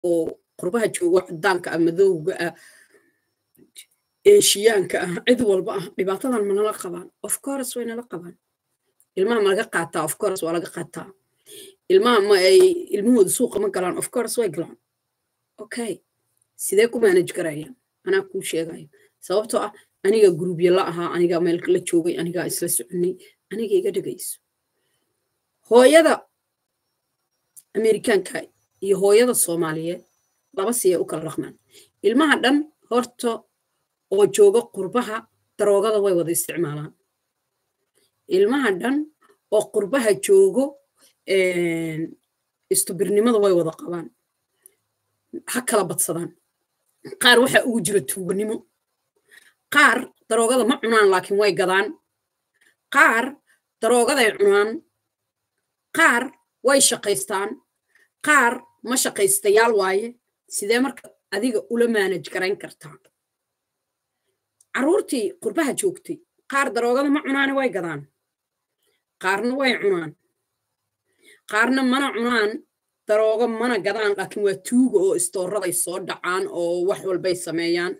oo qurbaha joogo cadaanka ah madowga ah eeshiyaanka ah cid walba ah dhibaatadan manala qabaan of course way nala qabaan ilmaha ma laga qaataa of course waa laga qaataa ilmaha ma ay ilmahooda suuqa ma galaan of course way galaan okay sidee ku manage garayaan anaa kuu sheegayo sababtoo ah aniga gruubya la ahaa anigaa meel la joogay anigaa isla soconay aniga iga dhegayso hooyada amerikaanka iyo hooyada soomaaliyeed laba siyay u kala dhaqmaan ilmaha dhan horta oo jooga qurbaha daroogada way wada isticmaalaan ilmaha dhan oo qurbaha joogo istubirnimada way wada qabaan ha kala badsadaan qaar waxaa ugu jira tuuganimo qaar daroogada ma cunaan laakiin way gadaan qaar daroogaday cunaan qaar way shaqaystaan qaar ma shaqaystayaal waaye sidee marka adiga ula maanaj garayn kartaa carruurtii qurbaha joogtay qaar daroogada ma cunaane way gadaan qaarna way cunaan qaarna mana cunaan daroogo mana gadaan laakiin waa tuuga oo istooraday soo dhacaan oo wax walbay sameeyaan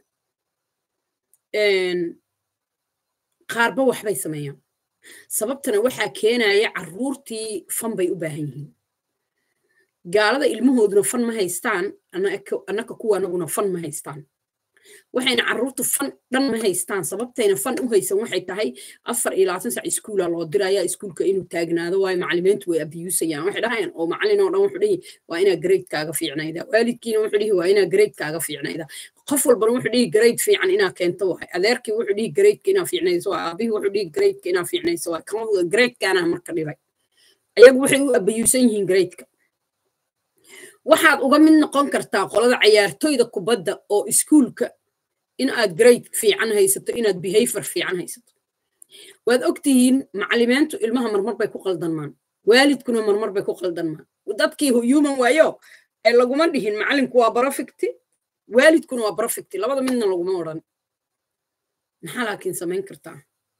qaarba waxbay sameeyaan sababtana waxaa keenaya carruurtii fan bay u baahan yihiin gaalada ilmahooduna fan ma haystaan annaka kuwa anaguna fan ma haystaan waxayna carruurtu fan dhan ma haystaan sababtayna fan u haysan waxay tahay afar iyo labaatan sac iskuula loo diraya iskuulka inuu taagnaado waayo macalimiintu way abiyuusayaan waxay dhahayaan oo macalin oo dhan wuxuu dhihi waa inaa graydkaaga fiicnayda waalidkiina wuxuu dhihi waa inaa graydkaaga fiicnayda qof walbana wuxuu dhihi grade fiican inaa keento waay adeerkii wuxuu dhihi graydka inaa fiicnayso waay aabihii wuxuu dhihi graydka inaa fiicnayso waay kama graydkaana marka dhibay ayagu waxay u abiyuusan yihiin graydka waxaad uga mid noqon kartaa qolada cayaartoyda kubadda oo iskuulka in aad grade fiican haysato inaad behavior fiican haysato waad ogtihiin macalimiintu ilmaha marmar bay ku qaldanmaan waalidkuna marmar bay ku qaldanmaan dadkii human waayo ee laguma dhihin macalinku waa barofecti waalidkuna waa barofecti labada midna laguma odhan maxaa laakiin samayn kartaa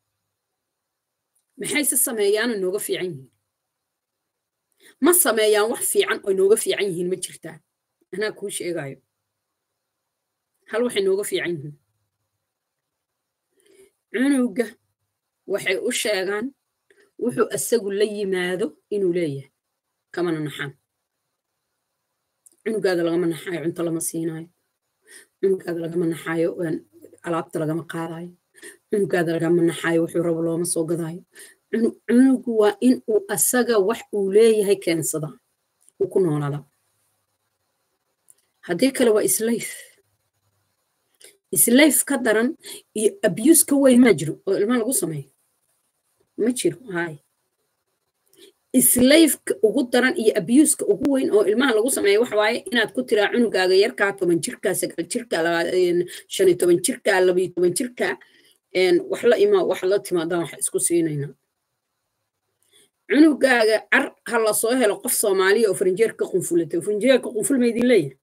maxayse sameeyaana nooga fiican yihiin ma sameeyaan wax fiican oo nooga fiican yihiin ma jirtaa anaa kuu sheegayo hal waxay nooga fiican yihiin cunuga waxay u sheegaan wuxuu asagu la yimaado inuu leeyahay kamana naxaan cunugaada lagama naxaayo cunto lama siinaayo cunugaada lagama naxaayo alaabta lagama qaadayo cunugaada lagama naxaayo wuxuu rabo looma soo gadaayo cunugu waa in uu asaga wax uu leeyahay keensadaa uu ku noolaadaa haddii kale waa islayf islayf ka daran iyo abuse ka weyn maa jiro oo ilmaha lagu sameeyo ma jiro hay islayfka ugu daran iyo abuska ugu weyn oo ilmaha lagu sameeyo waxa waaye inaad ku tiraa cunugaaga yarkaa toban jirkaa sagaal jirkaa shan iyo toban jirkaa labayo toban jirkaa wax la imaa wax la timaadaan wax isku siinaynaa cunugaaga car ha la soo helo qof soomaaliya oo faranjeerka qunfulatay faranjeerka qunful ma idin leeyahay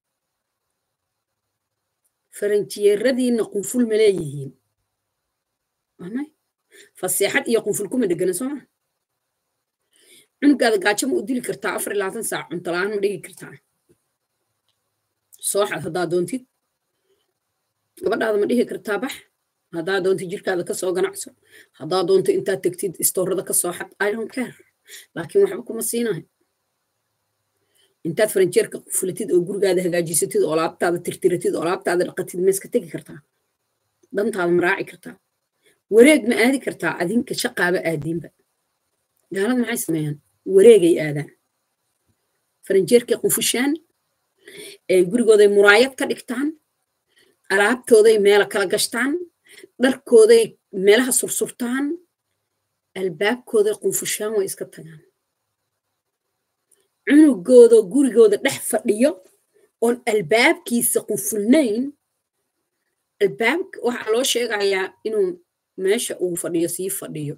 faranjeeradiina qunful ma leeyihiin amay faseexad iyo qunful kuma dhegana soo maa cunugaada gaajo ma u dili kartaa afar iyo labaatan saac cunto la-aan ma dhigi kartaa sooxad haddaa doontid gabadhaada ma dhihi kartaa bax haddaa doontid jirkaada kasoo ganacso haddaa doonto intaad tegtid istoorada kasoo xad i don't care laakiin waxba kuma siinayo intaad faranjeerka fulatid oo gurigaada hagaajisatid oo laabtaada tirtiratid oo laabtaada dhaqatid ma iska tegi kartaa dantaada ma raaci kartaa wareeg ma aadi kartaa adinka shaqaaba aadiinba gaalada maxay sameeyaan wareegay aadaan faranjeerkay qunfushaan gurigooday muraayad ka dhigtaan alaabtooday meela kala gashtaan dharkooday meelaha sursurtaan albaabkooday qunfushaan way iska tagaan cunugooda gurigooda dhex fadhiyo oon albaabkiisa qunfulnayn albaab waxaa loo sheegayaa inuu meesha uu fadhiyo sii fadhiyo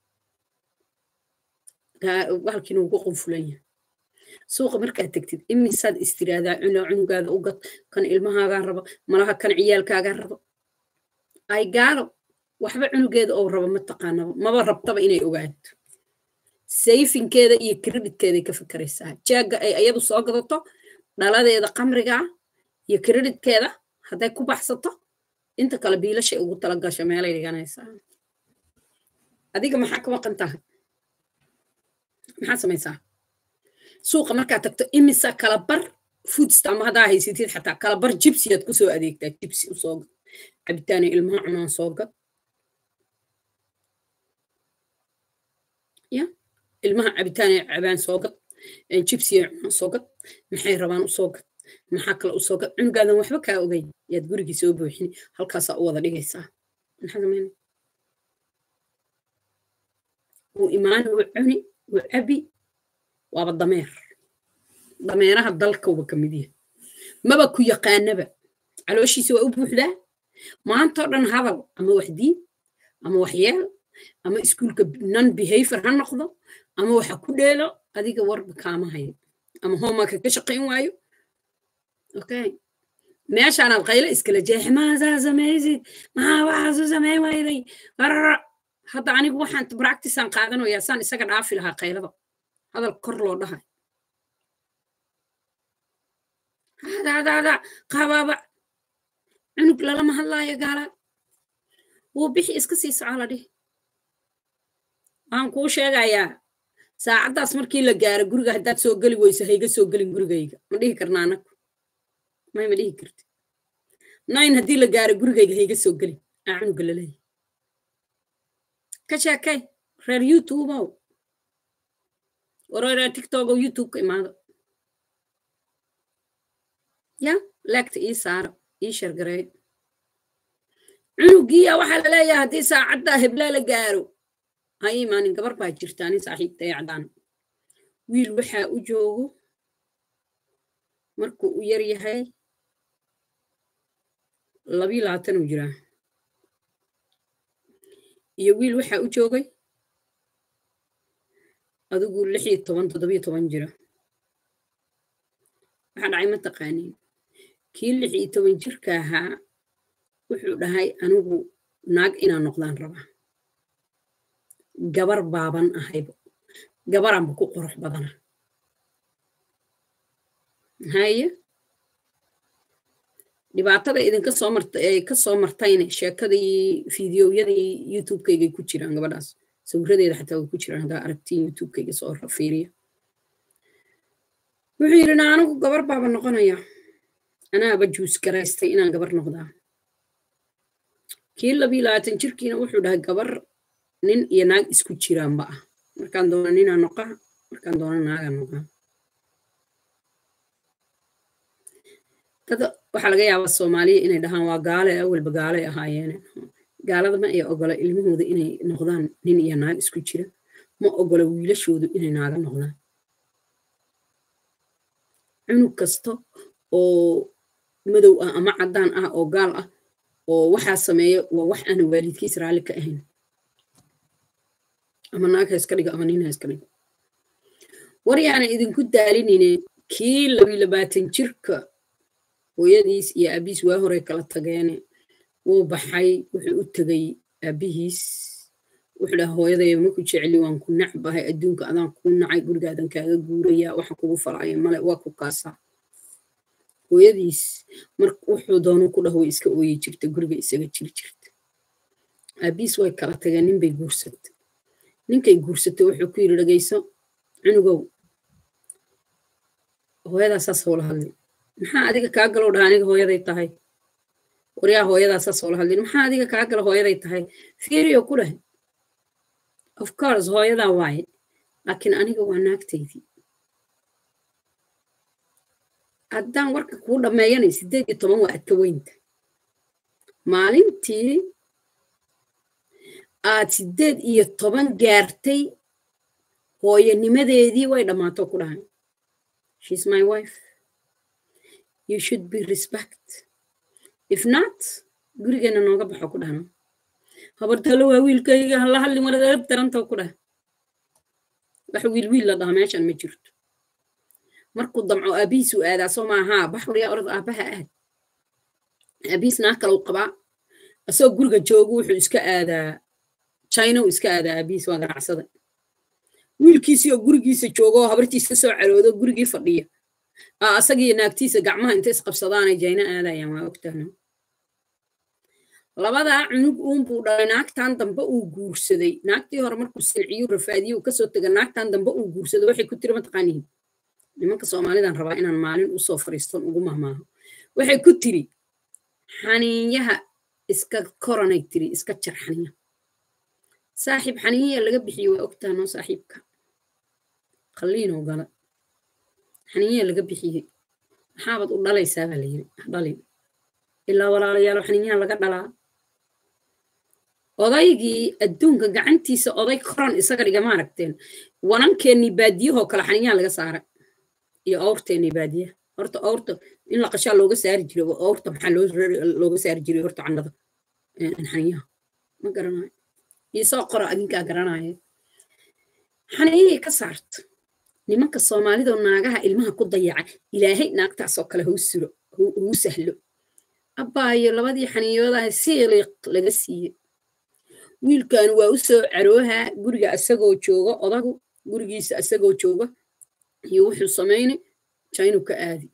halkiin uu ku qunfulan yahay suuqa markaad tegtid imisaad istiraadaa cuna cunugaada u gad kan ilmahaagaa rabo malaha kan ciyaalkaagaa rabo ay gaalo waxba cunugeeda oo rabo ma taqaanaba maba rabtaba inay ogaato sayfinkeeda iyo kreditkeeday ka fikeraysaa jaaga ay ayadu soo gadato dhaladeeda qamriga iyo kreditkeeda hadday ku baxsato inta kale biilashay ugu tala gasho meelay dhiganaysaa adiga maxaa ka maqan tahay maxaad samaysaa suuqa markaad tagto imisa kala bar foodstam haddaa haysatid xataa kala bar jibsiyaad kusoo adeegtaa jibsi usoo gad cabitaanay ilmaha cunaan soo gad ya ilmaha cabitaanay cabaan soo gad jibsiya cunaan soo gad maxay rabaan usoo gad maxaa kale usoo gad cunugaadan waxba kaa ogeyn yaad gurigii soo buuxini halkaasaa u wada dhigaysaa maxaa samayna wuu imaani wuu cuni wuu cabi waaba dameer dameeraha dalkauba ka mid yahay maba ku yaqaanaba calooshiisa waa u buuxdaa maantoo dhan hadal ama wax diin ama wax yeel ama iskuulka non behavior ha noqdo ama waxa ku dheelo adiga warba kaama hayo ama hoomaka ka shaqayn waayo okay meeshaanaad qayle iskala jeexe maasaa samaysid maxaa waxaasu samayn wayday qarara hadda anigu waxaan practicean qaadanayaa saan isaga dhaafi lahaa qaylada hadal kor loo dhahay hadaadaada qabaaba cunug lalama hadlaayo gaala wuu bixi iska sii soco la dhihi waxaan kuu sheegayaa saacaddaas markii la gaaro guriga haddaad soo geli weyso hayga soo gelin gurigayga ma dhihi karna anagu may ma dhihi karti nayn haddii la gaaro gurigayga hayga soo gelin aa cunuga laleeyahy ka sheekay reer youtubeow wareer tiktok oo youtube ka imaado ya laagta ii saaro ii shargareey cunugiya waxaa la leeyahay haddii saacadda heblaa la gaaro ha imaanin gabar baa jirta nin saaxiibtay cadaan wiil waxaa u joogo markuu u yar yahay labii labaatan uu jiraa iyo wiil waxaa u joogay adigu lix iyo toban toddobiyo toban jira waxaa dhacay ma taqaaniin kii lix iyo toban jirka ahaa wuxuu dhahay anigu naag inaan noqdaan rabaa gabar baaban ahayba gabaranba ku qurux badana haye dhibaatada idinka soo marta ay ka soo martayne sheekadii fideoyadii youtube-kaygay ku jiraan gabadhaas sawiradeeda xataa way ku jiraan haddaa aragtiin youtube-kayga soo fiiriya wuxuu yidhi na anigu gabar baaba noqonaya anaaba juus garaystay inaan gabar noqdaa kii labii labaatan jirkiina wuxuu dhahay gabar nin iyo naag isku jiraanba ah markaan doona ninaa noqaa markaan doona naagaa noqaa dad waxaa laga yaabaa soomaaliya inay dhahaan waa gaale awalba gaalay ahaayeene gaalada ma ay ogola ilmahooda inay noqdaan nin iyo naag isku jira ma ogola wiilashoodu inay naaga noqdaan cunug kasta oo madow ah ama caddaan ah oo gaal ah oo waxaa sameeya waa wax aana waalidkiis raalli ka ahayn ama naag ha iska dhigo ama nin ha iska dhigo war yaana idinku daalinine kii labii labaatan jirka hooyadiis iyo aabihiis waa horey kala tageene wuu baxay wuxuu u tegay aabihiis wuxuu dhaha hooyaday maku jecli waan ku nacbahay adduunka adaan kuu nacay gurigaadan kaaga guuraya waxa kugu falaya male waa ku kaasaa hooyadiis mar wuxuu doonu ku dhah way iska ooyi jirta guriga isaga jiri jirta aabihiis way kala tageen ninbay guursatay ninkay guursatay wuxuu ku yidhi dhagayso cunugow hooyadaasaas howla hadlin maxaa adiga kaa galow dhaha aniga hooyaday tahay waryaa hooyadaasaas howla hadlin maxaa adiga kaa galo hooyaday tahay fiiriyo ku dheh of course hooyadaa waaye laakiin aniga waa naagtaydii haddaan warka kuu dhammeeyanay siddeed iyo toban waa adka weynta maalintii aad siddeed iyo toban gaartay hooyanimadeedii way dhammaato ku dhahay she's my wife you should be respect if not gurigeena nooga baxo ku dhahno habartalo waa wiilkayga hala hadlin waladeeb daranta ku dhah wax wiil wiil la dhaha meeshan ma jirto markuu damco aabihiisu aadaa soo maahaa bax waryaa orod aabaha aad aabihiis naa kalau qabaa asagoo guriga joogu wuxuu iska aadaa china uu iska aadaa aabihiis waa ganacsada wiilkiisii oo gurigiisa joogo oo habartiis ka soo caroodo gurigii fadhiya asagii naagtiisa gacmaha inta isqabsadaanay jayna aadayaan waa ogtahna labadaa cunug uunbuu dhalay naagtan dambe uu guursaday naagtii hore markuu silciyu rafaadiye uu kasoo tega naagtan dambe uu guursaday waxay ku tiri mataqaanihin nimanka soomaalidan rabaa inaan maalin usoo fariiston ugu mahmaaho waxay ku tiri xaniinyaha iska koranay tiri iska jar xaniya saaxiib xaniinyaha laga bixiye waa ogtahanoo saaxiibka qalliinoo gala xaniinyaha laga bixiyey maxaabad u dhalaysaa baa layiri dhalin ilaa walaalayaalo xaniinyaha laga dhalaa odaygii adduunka gacantiisa oday koran isaga dhiga maaragteen wanankeenii baadiyahoo kale xaniinyaha laga saara iyo awrteenii baadiyaha horta awrta in la qashaa looga saari jiray awrta maxaa looga saari jiray horta candhada xaniinyaha ma garanayo iisoo qora adinkaa garanaya xaniinyahii ka saarta nimanka soomaalidoo naagaha ilmaha ku dayaca ilaahay naagtaasoo kale hau suro hau sahlo abbaayo labadii xaniiyoodaha siiliq laga siiye wiilkan waa u soo caroohaa guriga isagoo jooga odagu gurigiisa isagoo jooga iyo wuxuu samaynay jaynu ka aadi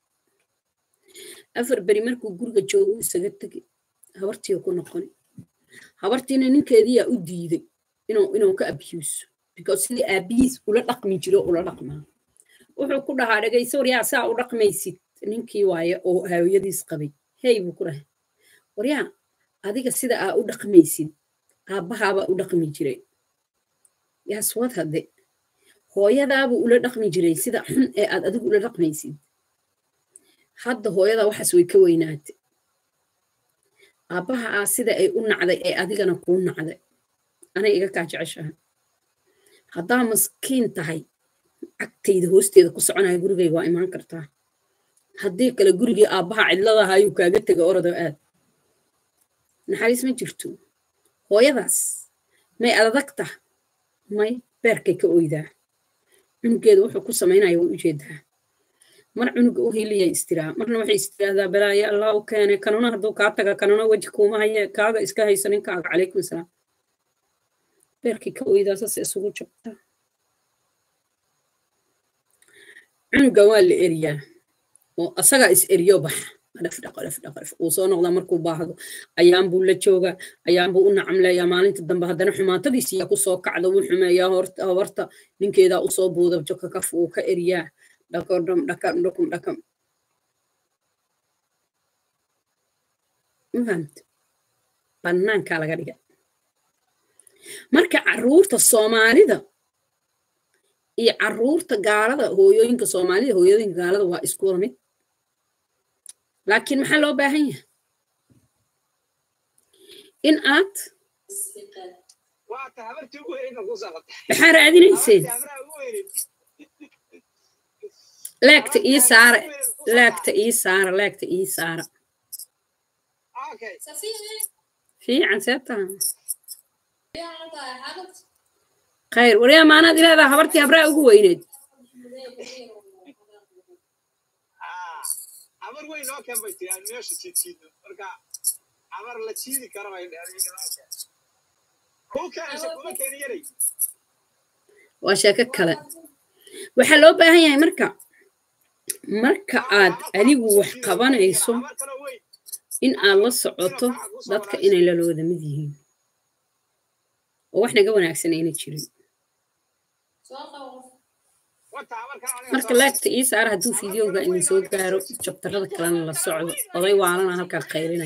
afar beri markuu guriga joogo isaga tegay habartiioo ku noqonay habartiina ninkeediyaa u diiday inuu ka abyuuso because sidii aabihiis ula dhaqmi jiro ula dhaqmaa wuxuu ku dhahaa dhegayso waryaa saa u dhaqmaysid ninkii waaye oo haawiyadiis qabay hey buu ku dhahay waryaa adiga sida aa u dhaqmaysid aabbahaabaa u dhaqmi jiray yaaswad hadde hooyadaabuu ula dhaqmi jiray sida xun ee aad adigu ula dhaqmaysid hadda hooyadaa waxaas way ka weynaatay aabbaha aa sida ay u nacday ee adigana kuu nacday anay iga kaa jeceshaha haddaa maskiin tahay cagtayda hoosteeda ku soconaya gurigayga waa imaan kartaa haddii kale gurigii aabbaha cidladaha ayuu kaaga tega orodo aad naxariis ma jirto hooyadaas may adadagta may beerkay ka oydaa cunugeeda wuxuu ku samaynaya way ujeedaa mar cunuga u hiliyay istiraa marna waxay istiraahdaa balaayo allah u keenay kanuna hadduu kaa taga kanuna weji kuuma haye kaaga iska hayso ninkaaga calaykum asalaam beerkay ka oydaa saas isugu jabtaa cunuga waa la eriyaa oo asagaa is eriyo baxa uu soo noqdaa markuu baahdo ayaanbuu la joogaa ayaanbuu u nacamleeyaa maalinta dambe haddana xumaatadiisiyaa kusoo kacda wuu xumeeyaa habarta ninkeedaa usoo buuda joka kaf uu ka eriyaa dhakodham dhakam dhakum dhakam mafahamta bannaankaa laga dhiga marka caruurta soomaalida iyo caruurta gaalada hooyooyinka soomaalida hooyooyinka gaalada waa isku wada mid laakiin maxaa loo baahan yahay in aad maxaa raadinayseen leegta ii saara leegta ii saara leegta ii saara fiican see taha khayr waryaa maanaad ilaadaa habartii habraa ugu weyneed amar weyn noo keen bay tiri aan meesha jiidjiidno marka amar la jiidi kara bay kuu keenaysa kuma keeni yaray waa sheeko kale waxaa loo baahan yahay marka marka aad adigu wax qabanayso in aad la socoto dadka inay lalooda mid yihiin oo wax naga wanaagsan ayna jirin marka laagta ii saara hadduu fideoga idin soo gaaro jabtarada kalena la socdo oday waalana halkaa qaylinaya